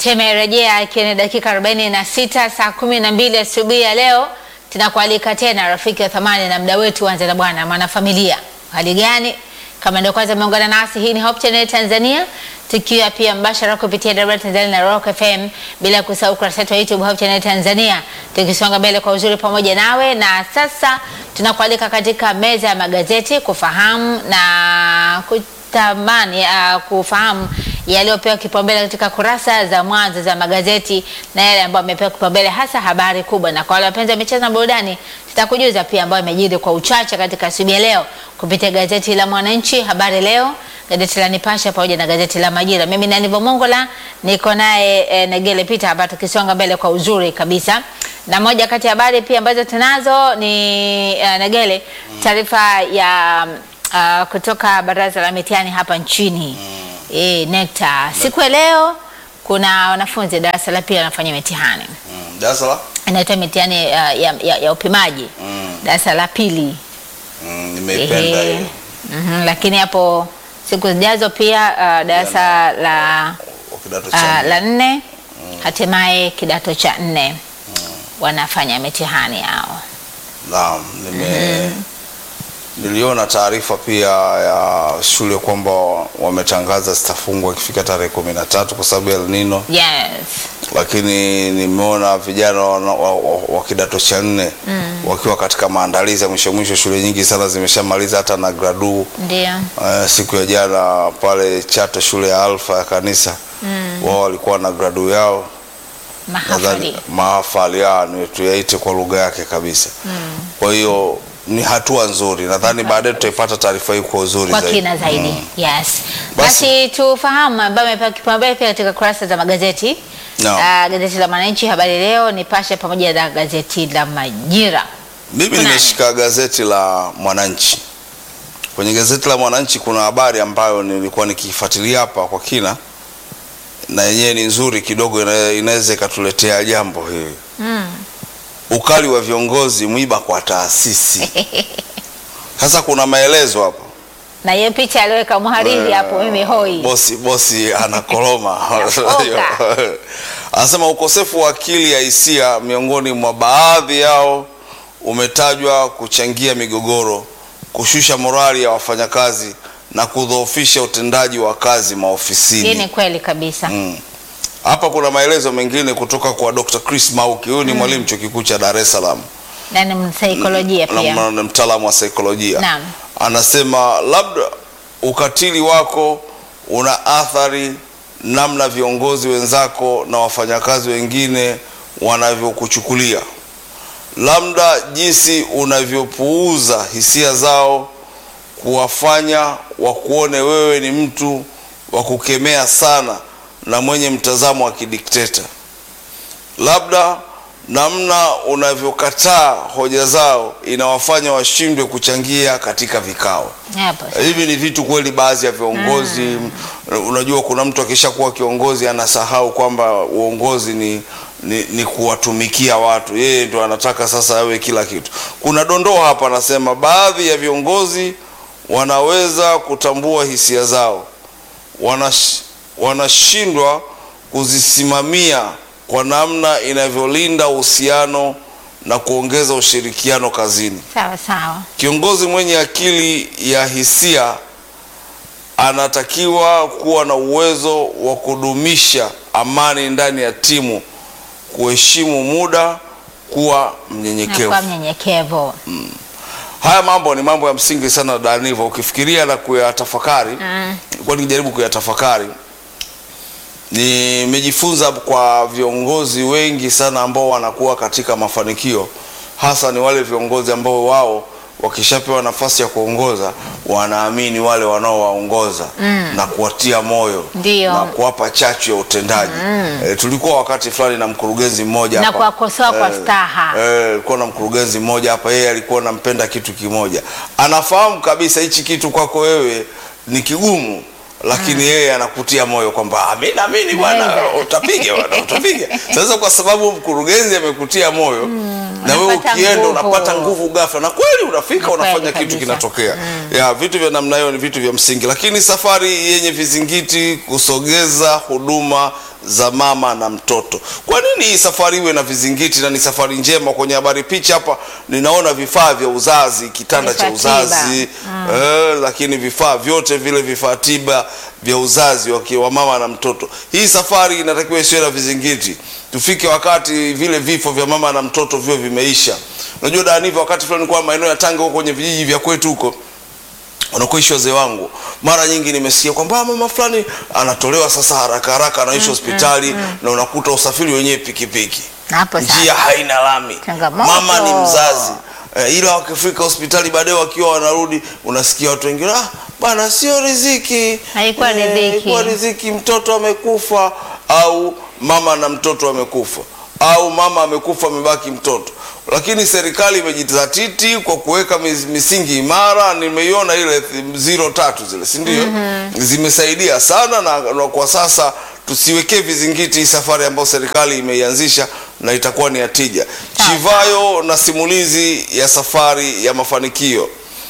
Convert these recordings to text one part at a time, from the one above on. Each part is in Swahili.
Tumerejea ikiwa ni dakika 46 saa 12 asubuhi ya leo. Tunakualika tena rafiki wa thamani na mda wetu Anza na Bwana mwanafamilia. Hali gani? Kama ndio kwanza umeungana nasi, hii ni Hope Channel Tanzania, tukiwa pia mbashara kupitia Dar Tanzania na Rock FM, bila kusahau kurasa yetu ya YouTube Hope Channel Tanzania, tukisonga mbele kwa uzuri pamoja nawe. Na sasa tunakualika katika meza ya magazeti kufahamu na kutamani uh, kufahamu yaliyopewa kipaumbele katika kurasa za mwanzo za magazeti na yale ambayo amepewa kipaumbele hasa habari kubwa. Na kwa wale wapenzi wa michezo na burudani, tutakujuza pia ambayo imejiri kwa uchache katika asubuhi ya leo kupitia gazeti la Mwananchi, Habari Leo, gazeti la Nipashe pamoja na gazeti la Majira. Mimi ni Anivo Mongola, niko naye e, Negele Peter hapa tukisonga mbele kwa uzuri kabisa. Na moja kati ya habari pia ambazo tunazo ni e, Negele, taarifa ya uh, kutoka Baraza la Mitihani hapa nchini E, NECTA siku ya leo kuna wanafunzi darasa la pili wanafanya mitihani Mm, darasa la inaitwa mitihani uh, ya, ya, ya upimaji Mm. darasa la pili mm, nimeipenda Ehe. hiyo Mhm, lakini hapo siku zijazo pia uh, darasa la, Wa kidato uh, cha nne. la nne hatimaye kidato cha nne wanafanya mitihani yao. Naam, nime niliona taarifa pia ya shule kwamba wametangaza zitafungwa ikifika tarehe kumi na tatu kwa sababu ya El Nino, Yes. lakini nimeona vijana wa, wa, wa, wa kidato cha nne wakiwa katika maandalizi ya mwisho mwisho. Shule nyingi sana zimeshamaliza hata na gradu Ndio. Uh, siku ya jana pale Chato shule ya Alfa ya kanisa wao walikuwa na gradu yao nadhani Mahafali. mahafali ya ni tuyaite kwa lugha yake kabisa. Kwa hiyo ni hatua nzuri, nadhani baadaye tutaipata taarifa hii kwa uzuri kwa zaidi. kina zaidi Mm. yes. Basi- Basi tufahamu ambayo amepewa kipaumbele pia katika kurasa za magazeti No. Ah, gazeti la Mwananchi, Habari Leo, Nipashe pamoja na gazeti la Majira. Mimi Kunani? nimeshika gazeti la Mwananchi. Kwenye gazeti la Mwananchi kuna habari ambayo nilikuwa nikifuatilia hapa kwa kina, na yenyewe ni nzuri kidogo, ina- inaweza ikatuletea jambo hili Mm. ukali wa viongozi mwiba kwa taasisi. Sasa kuna maelezo hapo, na hiyo picha aliweka mhariri hapo, mimi hoi bosi bosi anakoroma Oga. anasema ukosefu wa akili ya hisia miongoni mwa baadhi yao umetajwa kuchangia migogoro, kushusha morali ya wafanyakazi na kudhoofisha utendaji wa kazi hii maofisini. ni kweli kabisa. Mm. Hapa kuna maelezo mengine kutoka kwa Dr. Chris Mauki, huyu ni mwalimu chuo kikuu cha Dar es Salaam na ni msaikolojia na pia. na- na mtaalamu wa saikolojia Naam. anasema labda ukatili wako una athari namna viongozi wenzako na wafanyakazi wengine wanavyokuchukulia, labda jinsi unavyopuuza hisia zao kuwafanya wakuone wewe ni mtu wa kukemea sana na mwenye mtazamo wa kidikteta labda namna unavyokataa hoja zao inawafanya washindwe kuchangia katika vikao. Hapo. Hivi ni vitu kweli, baadhi ya viongozi unajua, kuna mtu akishakuwa kiongozi anasahau kwamba uongozi ni, ni, ni kuwatumikia watu, yeye ndo anataka sasa awe kila kitu. Kuna dondoo hapa, anasema baadhi ya viongozi wanaweza kutambua hisia zao wanash, wanashindwa kuzisimamia kwa namna inavyolinda uhusiano na kuongeza ushirikiano kazini. Sawa sawa. Kiongozi mwenye akili ya hisia anatakiwa kuwa na uwezo wa kudumisha amani ndani ya timu, kuheshimu muda, kuwa Na mnyenyekevu. kwa mnyenyekevu. Haya mambo ni mambo ya msingi sana Daniva, ukifikiria na kuyatafakari Mm. nilikuwa nikijaribu kuyatafakari, nimejifunza kwa viongozi wengi sana ambao wanakuwa katika mafanikio, hasa ni wale viongozi ambao wao wakishapewa nafasi ya kuongoza wanaamini wale wanaowaongoza na kuwatia moyo Ndio. na kuwapa chachu ya utendaji. E, tulikuwa wakati fulani na mkurugenzi mmoja Na hapa. kuwakosoa kwa Eh, staha. Eh, alikuwa na mkurugenzi mmoja hapa, yeye alikuwa anampenda kitu kimoja, anafahamu kabisa hichi kitu kwako wewe ni kigumu, lakini yeye anakutia moyo kwamba "Ah, mimi naamini bwana, Naweza." utapiga bwana, utapiga. Sasa kwa sababu mkurugenzi amekutia moyo na wewe unapata ukienda nguvu. unapata nguvu ghafla, na kweli unafika Ni kweli unafanya kitu kabisa. kinatokea. Ya vitu vya namna hiyo ni vitu vya msingi, lakini safari yenye vizingiti kusogeza huduma za mama na mtoto. Kwa nini hii safari iwe na vizingiti na ni safari njema? Kwenye habari picha hapa ninaona vifaa vya uzazi, kitanda cha Vifaa tiba. uzazi eh, lakini vifaa vyote vile vifaa tiba vya uzazi wakiwa mama na mtoto. Hii safari inatakiwa isiwe na vizingiti, tufike wakati vile vifo vya mama na mtoto vio vimeisha. Unajua Daniva, wakati fulani nilikuwa maeneo ya Tanga huko kwenye vijiji vya kwetu huko wanakoishi wazee wangu, mara nyingi nimesikia kwamba "Ah, mama fulani anatolewa sasa haraka haraka, anaishwa hospitali na unakuta usafiri wenyewe pikipiki, Hapo sasa. njia haina lami, Changamoto. mama ni mzazi eh, ila wakifika hospitali baadaye wakiwa wanarudi, unasikia watu wengine ah, bwana sio riziki, Haikuwa riziki." haikuwa riziki, mtoto amekufa, au mama na mtoto amekufa, au mama amekufa amebaki mtoto. Lakini serikali imejizatiti kwa kuweka mis- misingi imara. Nimeiona ile th- zero tatu zile, si ndio? Zimesaidia sana na, na kwa sasa tusiwekee vizingiti hii safari ambayo serikali imeianzisha na itakuwa ni ya tija. Sawa. Chivayo na simulizi ya safari ya mafanikio.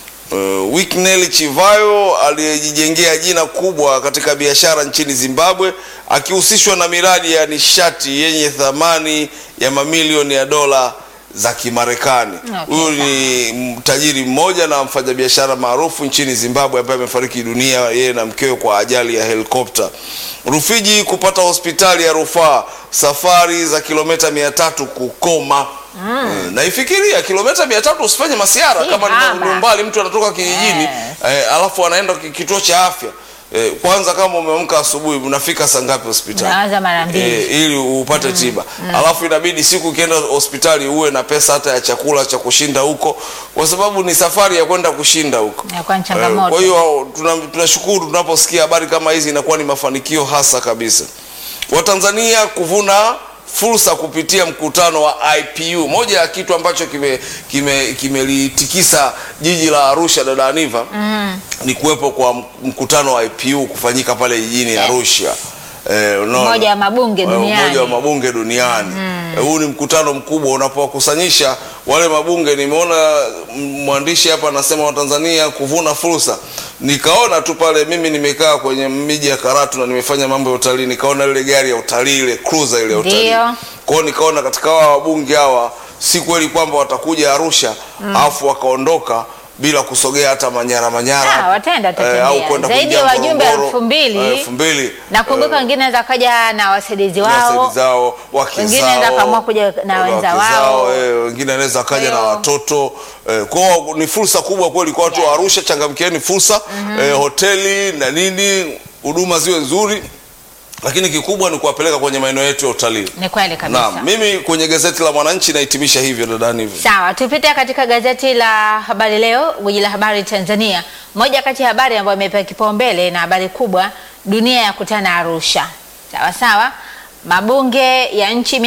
Uh, Wicknell Chivayo aliyejijengea jina kubwa katika biashara nchini Zimbabwe akihusishwa na miradi ya nishati yenye thamani ya mamilioni ya dola za Kimarekani. Okay, Huyu ni tajiri mmoja na mfanyabiashara maarufu nchini Zimbabwe ambaye amefariki dunia yeye na mkewe kwa ajali ya helikopta. Rufiji kupata hospitali ya rufaa, safari za kilomita mia tatu kukoma. Mm. Na ifikiria kilomita mia tatu usifanye masiara Si kama ni haba. ni umbali mtu anatoka kijijini Yes. eh, alafu anaenda ki- kituo cha afya eh, kwanza kama umeamka asubuhi unafika saa ngapi hospitali? Unaanza mara mbili. Eh, ili upate tiba alafu inabidi siku ukienda hospitali uwe na pesa hata ya chakula cha kushinda huko, kwa sababu ni safari ya kwenda kushinda huko. Inakuwa ni Eh, changamoto. Kwa hiyo tuna- tunashukuru tunaposikia habari kama hizi, inakuwa ni mafanikio hasa kabisa. Watanzania kuvuna fursa kupitia mkutano wa IPU. Moja ya kitu ambacho kimelitikisa kime, kimelitikisa jiji la Arusha, dada Aniva, ni kuwepo kwa mkutano wa IPU kufanyika pale jijini Arusha. Eh, unaona? Umoja wa mabunge Eh, duniani. Umoja wa mabunge duniani. Eh, Huu ni mkutano mkubwa unapowakusanyisha wale mabunge. Nimeona mm, mwandishi hapa anasema Watanzania kuvuna fursa. Nikaona tu pale, mimi nimekaa kwenye miji ya Karatu na nimefanya mambo ya utalii, nikaona ile gari ya utalii ile cruiser ile ya utalii. Ndio. Kwa hiyo nikaona katika hawa wabunge hawa si kweli kwamba watakuja Arusha alafu wakaondoka bila kusogea hata Manyara Manyara Ah, wataenda eh, tatembea. au kwenda Zaidi kuingia ya wajumbe Ngorongoro, elfu mbili. eh, elfu mbili Nakumbuka eh, wengine wanaweza kaja na wasaidizi na wao. wasaidizi zao wake Wengine zao, wanaweza kaamua kuja na wake wenza wao. eh, wengine anaweza kaja Kwa na hiyo- watoto eh, kwao ni fursa kubwa kweli kwa watu wa Yeah. Arusha. Changamkieni fursa eh, hoteli na nini, huduma ziwe nzuri, lakini kikubwa ni kuwapeleka kwenye maeneo yetu ya utalii. Ni kweli kabisa. Naam, mimi kwenye gazeti la Mwananchi nahitimisha hivyo dadani hivyo. Sawa, tupite katika gazeti la Habari Leo, gwiji la habari Tanzania. Moja kati ya habari ambayo imepewa kipaumbele na habari kubwa, dunia ya kutana Arusha. Sawa sawa, mabunge ya nchi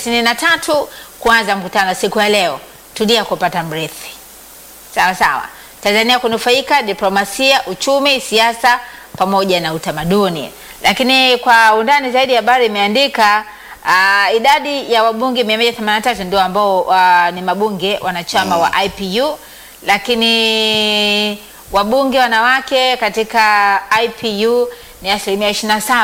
153 kuanza mkutano siku ya leo. Tulia kupata mrithi. Sawa sawa, Tanzania kunufaika diplomasia, uchumi, siasa pamoja na utamaduni. Lakini kwa undani zaidi habari imeandika uh, idadi ya wabunge 183 ndio ambao uh, ni mabunge wanachama wa IPU, lakini wabunge wanawake katika IPU ni asilimia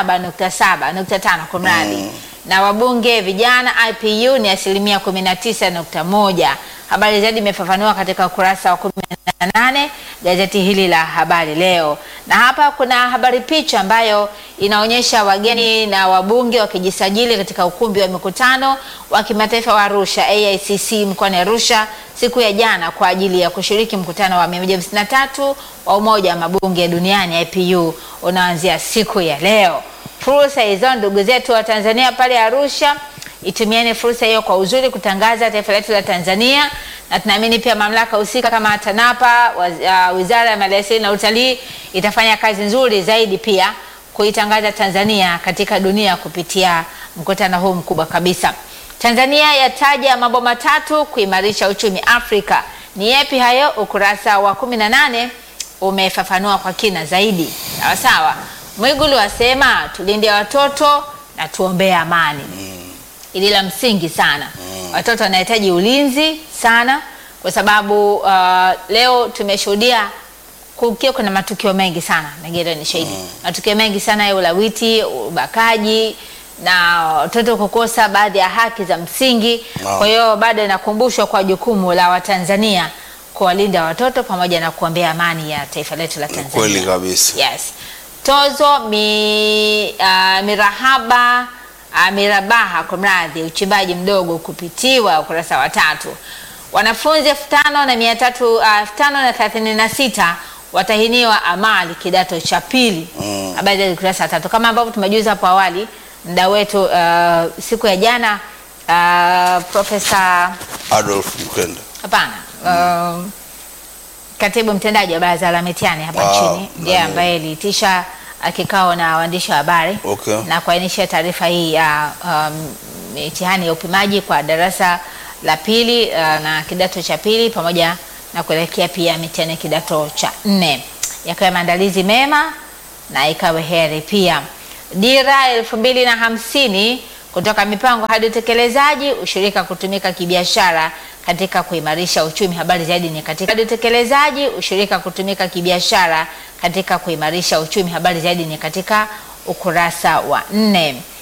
27.7.5 kwa mradi na wabunge vijana IPU ni asilimia 19.1. Habari zaidi imefafanua katika ukurasa wa 18 gazeti hili la Habari Leo, na hapa kuna habari picha ambayo inaonyesha wageni na wabunge wakijisajili katika ukumbi wa mikutano wa kimataifa wa Arusha AICC mkoani Arusha siku ya jana kwa ajili ya kushiriki mkutano wa 153 wa Umoja wa Mabunge Duniani IPU unaanzia siku ya leo. Fursa hizo ndugu zetu wa Tanzania pale Arusha, itumieni fursa hiyo kwa uzuri kutangaza taifa letu la Tanzania, na tunaamini pia mamlaka husika kama TANAPA, waz- uh, Wizara ya Maliasili na Utalii itafanya kazi nzuri zaidi pia kuitangaza Tanzania katika dunia kupitia mkutano huu mkubwa kabisa. Tanzania yataja mambo matatu kuimarisha uchumi Afrika. Ni yapi hayo? Ukurasa wa 18 umefafanua kwa kina zaidi. Sawa sawa. Mwigulu asema tulinde watoto na tuombee amani. Ili la msingi sana. Watoto wanahitaji ulinzi sana kwa sababu uh, leo tumeshuhudia kukiwa kuna matukio mengi sana Negere ni shahidi matukio mengi sana ya ulawiti, ubakaji na watoto kukosa baadhi ya haki za msingi. Naam. Kwa hiyo bado inakumbushwa kwa jukumu la Watanzania kuwalinda watoto pamoja na kuombea amani ya taifa letu la Tanzania. Kweli kabisa. Yes. Tozo mi, uh, mirahaba uh, mirabaha kwa mradhi uchimbaji mdogo kupitiwa ukurasa wa tatu. Wanafunzi elfu tano na mia tatu uh, elfu tano na thelathini na sita watahiniwa amali kidato cha pili. Mm. Habari za ukurasa wa tatu kama ambavyo tumejuza hapo awali, mda wetu uh, siku ya jana uh, Profesa Adolf Mkenda. hapana um, katibu mtendaji wa baraza la mitihani hapa Ah, nchini ndiye nani? ambaye iliitisha uh, kikao na waandishi wa habari Okay. na kuainisha taarifa hii ya um, mitihani ya upimaji kwa darasa la pili uh, na kidato cha pili pamoja na kuelekea pia mitihani ya kidato cha nne yakawe maandalizi mema na ikawe heri pia. Dira elfu mbili na hamsini kutoka mipango hadi utekelezaji, ushirika kutumika kibiashara katika kuimarisha uchumi. Habari zaidi ni katika hadi utekelezaji, ushirika kutumika kibiashara katika kuimarisha uchumi. Habari zaidi ni katika ukurasa wa nne.